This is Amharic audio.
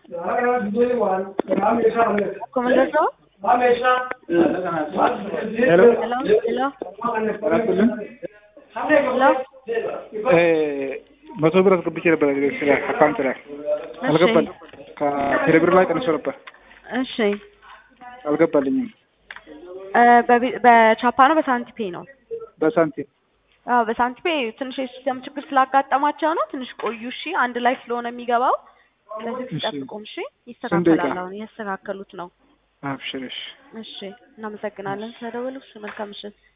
ኮመንደር ሄሎ ሄሎ አላስብልም ሄሎ መቶ ብር አስገብቼ ነበር ስለ አካውንት ላይ አልገባል ከቴሌብር ላይ ቀንሶ ነበር እሺ አልገባልኝም እ በቢ- በቻፓ ነው በሳንቲፔ ነው? በሳንቲም አዎ በሳንቲፔ ትንሽ የሲስተም ችግር ስላጋጠማቸው ነው። ትንሽ ቆዩ። እሺ አንድ ላይ ስለሆነ የሚገባው ስለዚህ እሺ። ትጠብቁም። እሺ ደቂቃ? ይስተካከላል። አሁን እያስተካከሉት ነው። አብሽር እሺ እሺ እናመሰግናለን ስለደወሉ። እሺ መልካም ምሽት።